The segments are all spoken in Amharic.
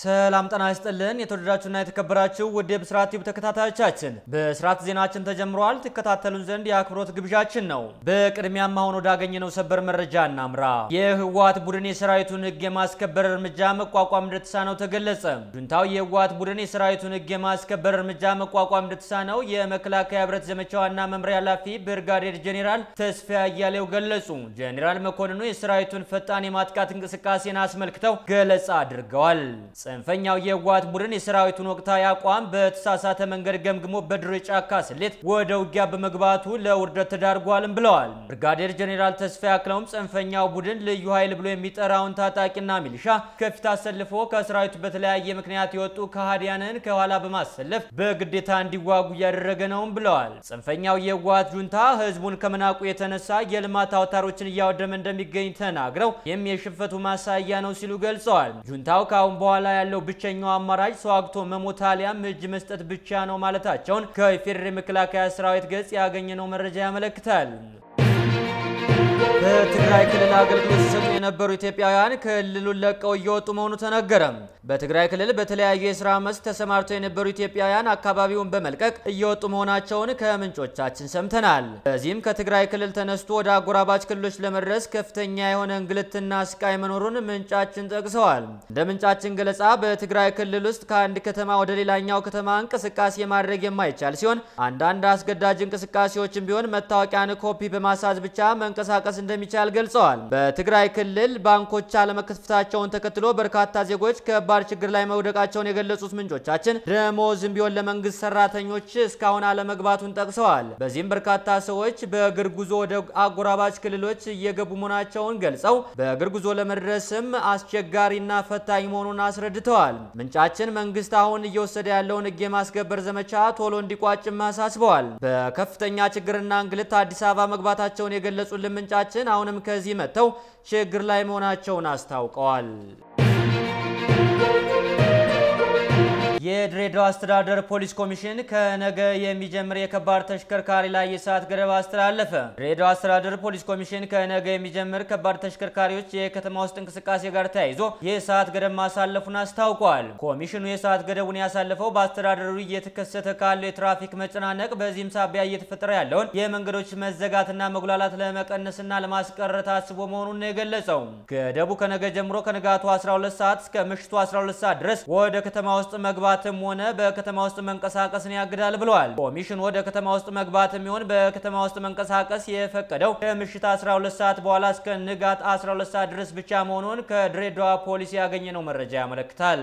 ሰላም ጤና ይስጥልን። የተወደዳችሁና የተከበራችሁ ውድ የብስራት ቲዩብ ተከታታዮቻችን በስርዓት ዜናችን ተጀምሯል። ትከታተሉን ዘንድ የአክብሮት ግብዣችን ነው። በቅድሚያም አሁን ወዳገኘነው ሰበር መረጃ እናምራ። የህወሓት ቡድን የሰራዊቱን ህግ የማስከበር እርምጃ መቋቋም እንደተሳነው ተገለጸ። ጁንታው የህወሓት ቡድን የሰራዊቱን ህግ የማስከበር እርምጃ መቋቋም እንደተሳነው የመከላከያ ህብረት ዘመቻ ዋና መምሪያ ኃላፊ ብርጋዴር ጄኔራል ተስፋ አያሌው ገለጹ። ጄኔራል መኮንኑ የሰራዊቱን ፈጣን የማጥቃት እንቅስቃሴን አስመልክተው ገለጻ አድርገዋል። ጽንፈኛው የህወሓት ቡድን የሰራዊቱን ወቅታዊ አቋም በተሳሳተ መንገድ ገምግሞ በድሮ የጫካ ስሌት ወደ ውጊያ በመግባቱ ለውርደት ተዳርጓልም ብለዋል። ብርጋዴር ጄኔራል ተስፋ ያክለውም ጽንፈኛው ቡድን ልዩ ኃይል ብሎ የሚጠራውን ታጣቂና ሚሊሻ ከፊት አሰልፎ ከሰራዊቱ በተለያየ ምክንያት የወጡ ከሃዲያንን ከኋላ በማሰለፍ በግዴታ እንዲዋጉ እያደረገ ነውም ብለዋል። ጽንፈኛው የህወሓት ጁንታ ህዝቡን ከመናቁ የተነሳ የልማት አውታሮችን እያወደመ እንደሚገኝ ተናግረው ይህም የሽንፈቱ ማሳያ ነው ሲሉ ገልጸዋል። ጁንታው ከአሁን በኋላ ያለው ብቸኛው አማራጭ ተዋግቶ መሞት አሊያም እጅ መስጠት ብቻ ነው ማለታቸውን ከኢፌዴሪ መከላከያ ሰራዊት ገጽ ያገኘነው መረጃ ያመለክታል። በትግራይ ክልል አገልግሎት ሲሰጡ የነበሩ ኢትዮጵያውያን ክልሉን ለቀው እየወጡ መሆኑ ተነገረ። በትግራይ ክልል በተለያዩ የስራ መስክ ተሰማርተው የነበሩ ኢትዮጵያውያን አካባቢውን በመልቀቅ እየወጡ መሆናቸውን ከምንጮቻችን ሰምተናል። በዚህም ከትግራይ ክልል ተነስቶ ወደ አጎራባች ክልሎች ለመድረስ ከፍተኛ የሆነ እንግልትና ስቃይ መኖሩን ምንጫችን ጠቅሰዋል። እንደ ምንጫችን ገለጻ በትግራይ ክልል ውስጥ ከአንድ ከተማ ወደ ሌላኛው ከተማ እንቅስቃሴ ማድረግ የማይቻል ሲሆን አንዳንድ አስገዳጅ እንቅስቃሴዎችን ቢሆን መታወቂያን ኮፒ በማሳዝ ብቻ መንቀሳቀስ እንደሚቻል ገልጸዋል። በትግራይ ክልል ባንኮች አለመከፈታቸውን ተከትሎ በርካታ ዜጎች ከባድ ችግር ላይ መውደቃቸውን የገለጹት ምንጮቻችን ደሞዝም ቢሆን ለመንግስት ሰራተኞች እስካሁን አለመግባቱን ጠቅሰዋል። በዚህም በርካታ ሰዎች በእግር ጉዞ ወደ አጎራባች ክልሎች እየገቡ መሆናቸውን ገልጸው በእግር ጉዞ ለመድረስም አስቸጋሪና ፈታኝ መሆኑን አስረድተዋል። ምንጫችን መንግስት አሁን እየወሰደ ያለውን ህግ የማስከበር ዘመቻ ቶሎ እንዲቋጭም አሳስበዋል። በከፍተኛ ችግርና እንግልት አዲስ አበባ መግባታቸውን የገለጹልን ምንጫችን አሁንም ከዚህ መጥተው ችግር ላይ መሆናቸውን አስታውቀዋል። የድሬዳዋ አስተዳደር ፖሊስ ኮሚሽን ከነገ የሚጀምር የከባድ ተሽከርካሪ ላይ የሰዓት ገደብ አስተላለፈ። ድሬዳዋ አስተዳደር ፖሊስ ኮሚሽን ከነገ የሚጀምር ከባድ ተሽከርካሪዎች የከተማ ውስጥ እንቅስቃሴ ጋር ተያይዞ የሰዓት ገደብ ማሳለፉን አስታውቋል። ኮሚሽኑ የሰዓት ገደቡን ያሳለፈው በአስተዳደሩ እየተከሰተ ካለው የትራፊክ መጨናነቅ፣ በዚህም ሳቢያ እየተፈጠረ ያለውን የመንገዶች መዘጋትና መጉላላት ለመቀነስና ለማስቀረት አስቦ መሆኑን ነው የገለጸው። ገደቡ ከነገ ጀምሮ ከንጋቱ 12 ሰዓት እስከ ምሽቱ 12 ሰዓት ድረስ ወደ ከተማ ውስጥ መግባት መግባትም ሆነ በከተማ ውስጥ መንቀሳቀስን ያግዳል ብለዋል። ኮሚሽኑ ወደ ከተማ ውስጥ መግባትም ይሆን በከተማ ውስጥ መንቀሳቀስ የፈቀደው ከምሽት 12 ሰዓት በኋላ እስከ ንጋት 12 ሰዓት ድረስ ብቻ መሆኑን ከድሬዳዋ ፖሊስ ያገኘነው መረጃ ያመለክታል።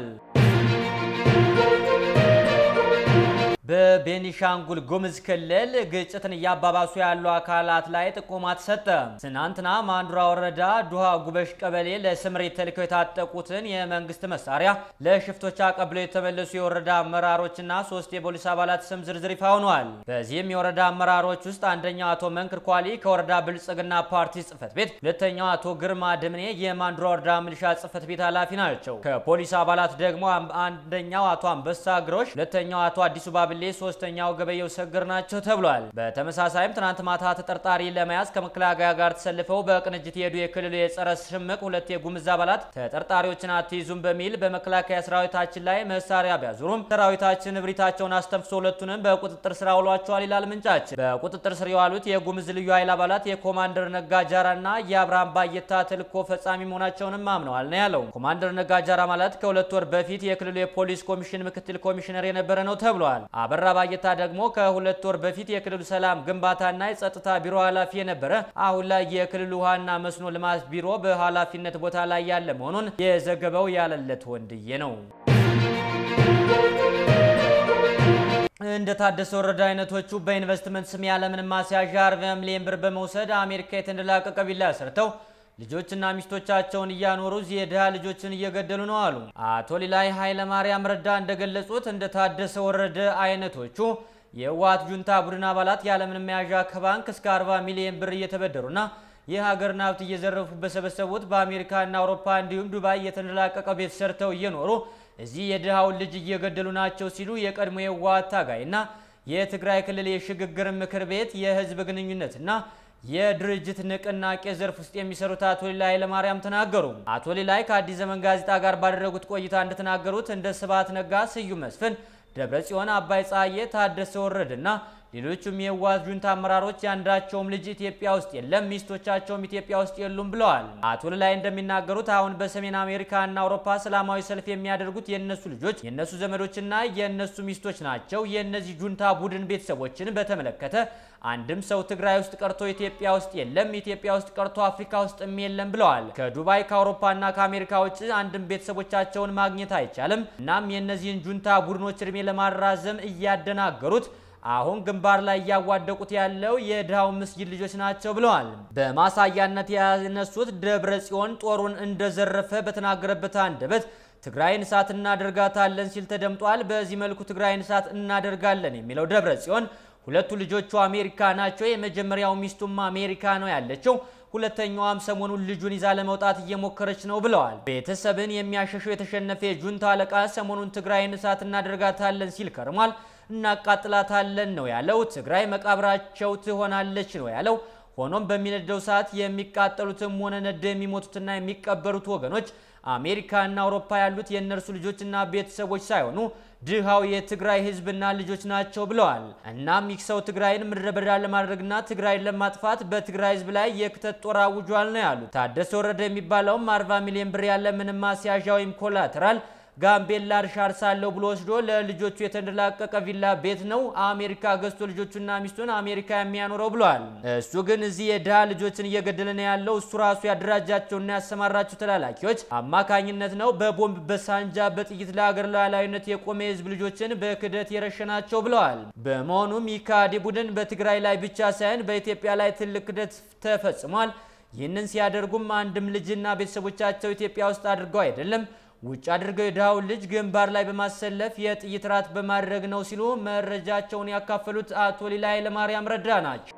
በቤኒሻንጉል ጉምዝ ክልል ግጭትን እያባባሱ ያሉ አካላት ላይ ጥቆማ ተሰጠ። ትናንትና ማንዱራ ወረዳ ዱሃ ጉበሽ ቀበሌ ለስምሪት ተልከው የታጠቁትን የመንግስት መሳሪያ ለሽፍቶች አቀብለው የተመለሱ የወረዳ አመራሮችና ሶስት የፖሊስ አባላት ስም ዝርዝር ይፋ ሆኗል። በዚህም የወረዳ አመራሮች ውስጥ አንደኛው አቶ መንክር ኳሊ ከወረዳ ብልጽግና ፓርቲ ጽህፈት ቤት፣ ሁለተኛው አቶ ግርማ ድምኔ የማንዱራ ወረዳ ሚሊሻ ጽህፈት ቤት ኃላፊ ናቸው። ከፖሊስ አባላት ደግሞ አንደኛው አቶ አንበሳ ግሮሽ፣ ሁለተኛው አቶ አዲሱ ባብ ብሌ ሶስተኛው ገበየው ሰግር ናቸው ተብሏል። በተመሳሳይም ትናንት ማታ ተጠርጣሪ ለመያዝ ከመከላከያ ጋር ተሰልፈው በቅንጅት የሄዱ የክልሉ የጸረ ሽምቅ ሁለት የጉምዝ አባላት ተጠርጣሪዎችን አትይዙም በሚል በመከላከያ ሰራዊታችን ላይ መሳሪያ ቢያዙሩም ሰራዊታችን እብሪታቸውን አስተንፍሶ ሁለቱንም በቁጥጥር ስር አውሏቸዋል ይላል ምንጫችን። በቁጥጥር ስር የዋሉት የጉምዝ ልዩ ኃይል አባላት የኮማንደር ነጋጃራ እና የአብርሃም ባየታ ተልዕኮ ፈጻሚ መሆናቸውንም አምነዋል ነው ያለው። ኮማንደር ነጋጃራ ማለት ከሁለት ወር በፊት የክልሉ የፖሊስ ኮሚሽን ምክትል ኮሚሽነር የነበረ ነው ተብሏል። አበራ ባየታ ደግሞ ከሁለት ወር በፊት የክልሉ ሰላም ግንባታና የጸጥታ ቢሮ ኃላፊ የነበረ አሁን ላይ የክልሉ ውሃና መስኖ ልማት ቢሮ በኃላፊነት ቦታ ላይ ያለ መሆኑን የዘገበው ያለለት ወንድዬ ነው። እንደ ታደሰ ወረደ አይነቶቹ በኢንቨስትመንት ስም ያለምንም ማስያዣ 40 ሚሊዮን ብር በመውሰድ አሜሪካ የተንደላቀቀ ቪላ ሰርተው ልጆችና ሚስቶቻቸውን እያኖሩ እዚህ የድሃ ልጆችን እየገደሉ ነው አሉ። አቶ ሊላይ ኃይለ ማርያም ረዳ እንደገለጹት እንደ ታደሰ ወረደ አይነቶቹ የህወሓት ጁንታ ቡድን አባላት ያለምንም መያዣ ከባንክ እስከ 40 ሚሊዮን ብር እየተበደሩና የሀገርን ሀብት እየዘረፉ በሰበሰቡት በአሜሪካና አውሮፓ እንዲሁም ዱባይ የተንደላቀቀ ቤት ሰርተው እየኖሩ እዚህ የድሃውን ልጅ እየገደሉ ናቸው ሲሉ የቀድሞ የህወሓት ታጋይና የትግራይ ክልል የሽግግር ምክር ቤት የህዝብ ግንኙነትና የድርጅት ንቅናቄ ዘርፍ ውስጥ የሚሰሩት አቶ ሊላይ ኃይለማርያም ተናገሩ። አቶ ሊላይ ከአዲስ ዘመን ጋዜጣ ጋር ባደረጉት ቆይታ እንደተናገሩት እንደ ስብሐት ነጋ፣ ስዩም መስፍን፣ ደብረ ጽዮን፣ አባይ ፀሐዬ፣ ታደሰ ወረደና ሌሎቹም የህወሓት ጁንታ አመራሮች ያንዳቸውም ልጅ ኢትዮጵያ ውስጥ የለም፣ ሚስቶቻቸውም ኢትዮጵያ ውስጥ የሉም ብለዋል። አቶ ሊላይ እንደሚናገሩት አሁን በሰሜን አሜሪካና አውሮፓ ሰላማዊ ሰልፍ የሚያደርጉት የእነሱ ልጆች፣ የእነሱ ዘመዶችና የእነሱ ሚስቶች ናቸው። የእነዚህ ጁንታ ቡድን ቤተሰቦችን በተመለከተ አንድም ሰው ትግራይ ውስጥ ቀርቶ ኢትዮጵያ ውስጥ የለም፣ ኢትዮጵያ ውስጥ ቀርቶ አፍሪካ ውስጥም የለም ብለዋል። ከዱባይ ከአውሮፓና ከአሜሪካ ውጭ አንድም ቤተሰቦቻቸውን ማግኘት አይቻልም። እናም የእነዚህን ጁንታ ቡድኖች እድሜ ለማራዘም እያደናገሩት አሁን ግንባር ላይ እያዋደቁት ያለው የድሃው ምስጊድ ልጆች ናቸው ብለዋል። በማሳያነት ያነሱት ደብረ ጽዮን ጦሩን እንደዘረፈ በተናገረበት አንደበት ትግራይን እሳት እናደርጋታለን ሲል ተደምጧል። በዚህ መልኩ ትግራይን እሳት እናደርጋለን የሚለው ደብረ ጽዮን ሁለቱ ልጆቹ አሜሪካ ናቸው። የመጀመሪያው ሚስቱም አሜሪካ ነው ያለችው። ሁለተኛዋም ሰሞኑን ልጁን ይዛ ለመውጣት እየሞከረች ነው ብለዋል። ቤተሰብን የሚያሸሸው የተሸነፈ የጁንታ አለቃ ሰሞኑን ትግራይን እሳት እናደርጋታለን ሲል ከርሟል። እናቃጥላታለን ነው ያለው። ትግራይ መቃብራቸው ትሆናለች ነው ያለው። ሆኖም በሚነደው ሰዓት የሚቃጠሉትም ሆነ ነደ የሚሞቱትና የሚቀበሩት ወገኖች አሜሪካና አውሮፓ ያሉት የእነርሱ ልጆችና ቤተሰቦች ሳይሆኑ ድሃው የትግራይ ሕዝብና ልጆች ናቸው ብለዋል። እናም ይህ ሰው ትግራይን ምድረ በዳ ለማድረግና ትግራይን ለማጥፋት በትግራይ ሕዝብ ላይ የክተት ጦር አውጇል ነው ያሉት። ታደሰ ወረደ የሚባለውም 40 ሚሊዮን ብር ያለ ምንም ማስያዣ ወይም ኮላተራል ጋምቤላ እርሻ አርሳለሁ ብሎ ወስዶ ለልጆቹ የተንደላቀቀ ቪላ ቤት ነው አሜሪካ ገዝቶ ልጆቹና ሚስቱን አሜሪካ የሚያኖረው ብለዋል። እሱ ግን እዚህ የድሃ ልጆችን እየገደለ ነው ያለው እሱ ራሱ ያደራጃቸውና ያሰማራቸው ተላላኪዎች አማካኝነት ነው። በቦምብ በሳንጃ በጥይት ለሀገር ሉዓላዊነት የቆመ የህዝብ ልጆችን በክደት የረሸናቸው ብለዋል። በመሆኑም ይህ ከሃዲ ቡድን በትግራይ ላይ ብቻ ሳይሆን በኢትዮጵያ ላይ ትልቅ ክደት ተፈጽሟል። ይህንን ሲያደርጉም አንድም ልጅና ቤተሰቦቻቸው ኢትዮጵያ ውስጥ አድርገው አይደለም ውጭ አድርገው የድሃውን ልጅ ግንባር ላይ በማሰለፍ የጥይት ራት በማድረግ ነው ሲሉ መረጃቸውን ያካፈሉት አቶ ሊላይ ኃይለማርያም ረዳ ናቸው።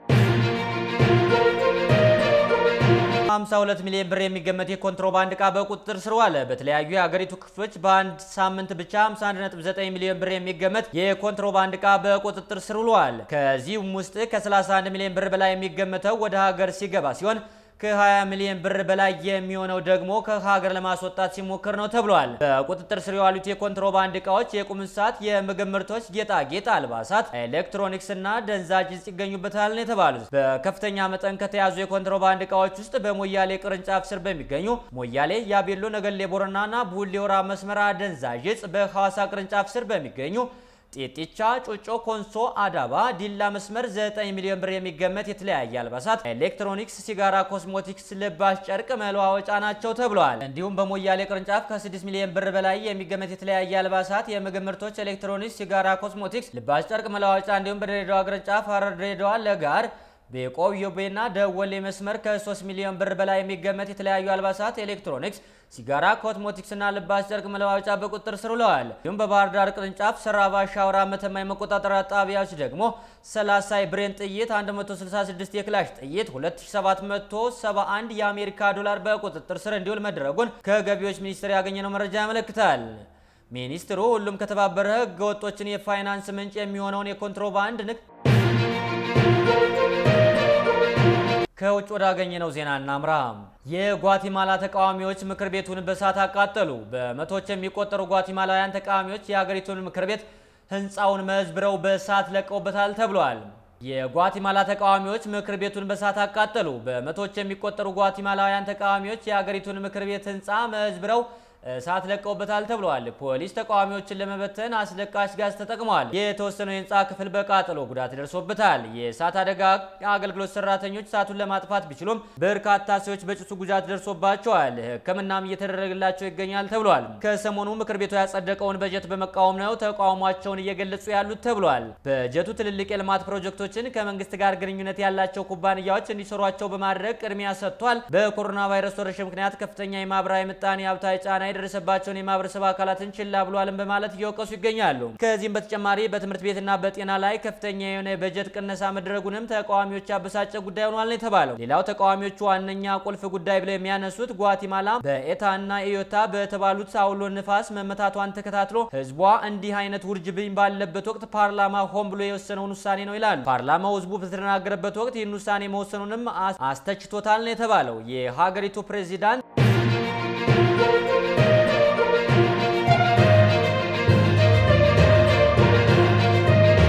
52 ሚሊዮን ብር የሚገመት የኮንትሮባንድ ዕቃ በቁጥጥር ስር ዋለ። በተለያዩ የሀገሪቱ ክፍሎች በአንድ ሳምንት ብቻ 51.9 ሚሊዮን ብር የሚገመት የኮንትሮባንድ ዕቃ በቁጥጥር ስር ውሏል። ከዚህም ውስጥ ከ31 ሚሊዮን ብር በላይ የሚገመተው ወደ ሀገር ሲገባ ሲሆን ከ20 ሚሊዮን ብር በላይ የሚሆነው ደግሞ ከሀገር ለማስወጣት ሲሞክር ነው ተብሏል። በቁጥጥር ስር የዋሉት የኮንትሮባንድ እቃዎች የቁም እንስሳት፣ የምግብ ምርቶች፣ ጌጣጌጥ፣ አልባሳት፣ ኤሌክትሮኒክስ እና ደንዛዥ ዕፅ ይገኙበታል ነው የተባሉት። በከፍተኛ መጠን ከተያዙ የኮንትሮባንድ እቃዎች ውስጥ በሞያሌ ቅርንጫፍ ስር በሚገኙ ሞያሌ፣ ያቤሎ፣ ነገሌ ቦረናና ቡሌ ሆራ መስመር አደንዛዥ ዕፅ፣ በሐዋሳ ቅርንጫፍ ስር በሚገኙ ጤጤቻ፣ ጮጮ፣ ኮንሶ፣ አዳባ፣ ዲላ መስመር 9 ሚሊዮን ብር የሚገመት የተለያየ አልባሳት፣ ኤሌክትሮኒክስ፣ ሲጋራ፣ ኮስሞቲክስ፣ ልባሽ ጨርቅ መለዋወጫ ናቸው ተብለዋል። እንዲሁም በሞያሌ ቅርንጫፍ ከ6 ሚሊዮን ብር በላይ የሚገመት የተለያየ አልባሳት፣ የምግብ ምርቶች፣ ኤሌክትሮኒክስ፣ ሲጋራ፣ ኮስሞቲክስ፣ ልባሽ ጨርቅ መለዋወጫ እንዲሁም በድሬዳዋ ቅርንጫፍ ሐረር፣ ድሬዳዋ፣ ለጋር በቆዮቤና ደወሌ መስመር ከ3 ሚሊዮን ብር በላይ የሚገመት የተለያዩ አልባሳት፣ ኤሌክትሮኒክስ፣ ሲጋራ፣ ኮስሞቲክስ እና ልባስ ጨርቅ መለዋወጫ በቁጥጥር ስር ውለዋል። እንዲሁም በባህር ዳር ቅርንጫፍ ሰራባ፣ ሻውራ፣ መተማ የመቆጣጠሪያ ጣቢያዎች ደግሞ 30 የብሬን ጥይት፣ 166 የክላሽ ጥይት፣ 2771 የአሜሪካ ዶላር በቁጥጥር ስር እንዲውል መደረጉን ከገቢዎች ሚኒስቴር ያገኘነው መረጃ ያመለክታል። ሚኒስትሩ ሁሉም ከተባበረ ህገ ወጦችን የፋይናንስ ምንጭ የሚሆነውን የኮንትሮባንድ ንግድ ከውጭ ወዳገኘነው ዜና እናምራ። የጓቲማላ ተቃዋሚዎች ምክር ቤቱን በእሳት አቃጠሉ። በመቶዎች የሚቆጠሩ ጓቲማላውያን ተቃዋሚዎች የሀገሪቱን ምክር ቤት ህንፃውን መዝብረው በእሳት ለቀውበታል ተብሏል። የጓቲማላ ተቃዋሚዎች ምክር ቤቱን በእሳት አቃጠሉ። በመቶዎች የሚቆጠሩ ጓቲማላውያን ተቃዋሚዎች የሀገሪቱን ምክር ቤት ህንፃ መዝብረው እሳት ለቀውበታል ተብሏል። ፖሊስ ተቃዋሚዎችን ለመበተን አስለቃሽ ጋዝ ተጠቅመዋል። የተወሰነው የህንፃ ክፍል በቃጠሎ ጉዳት ደርሶበታል። የእሳት አደጋ አገልግሎት ሰራተኞች እሳቱን ለማጥፋት ቢችሉም በርካታ ሰዎች በጭሱ ጉዳት ደርሶባቸዋል። ሕክምናም እየተደረገላቸው ይገኛል ተብሏል። ከሰሞኑ ምክር ቤቱ ያጸደቀውን በጀት በመቃወም ነው ተቃውሟቸውን እየገለጹ ያሉት ተብሏል። በጀቱ ትልልቅ የልማት ፕሮጀክቶችን ከመንግስት ጋር ግንኙነት ያላቸው ኩባንያዎች እንዲሰሯቸው በማድረግ ቅድሚያ ሰጥቷል። በኮሮና ቫይረስ ወረርሽኝ ምክንያት ከፍተኛ የማህበራዊ ምጣኔ ሀብታዊ ጫና የደረሰባቸውን የማህበረሰብ አካላትን ችላ ብሏልን በማለት እየወቀሱ ይገኛሉ። ከዚህም በተጨማሪ በትምህርት ቤትና በጤና ላይ ከፍተኛ የሆነ የበጀት ቅነሳ መድረጉንም ተቃዋሚዎች ያበሳጨ ጉዳይ ሆኗል ነው የተባለው። ሌላው ተቃዋሚዎቹ ዋነኛ ቁልፍ ጉዳይ ብለው የሚያነሱት ጓቲማላ በኤታና ኢዮታ በተባሉት አውሎ ንፋስ መመታቷን ተከታትሎ ህዝቧ እንዲህ አይነት ውርጅብኝ ባለበት ወቅት ፓርላማ ሆን ብሎ የወሰነውን ውሳኔ ነው ይላሉ። ፓርላማው ህዝቡ በተደናገረበት ወቅት ይህን ውሳኔ መወሰኑንም አስተችቶታል ነው የተባለው። የሀገሪቱ ፕሬዚዳንት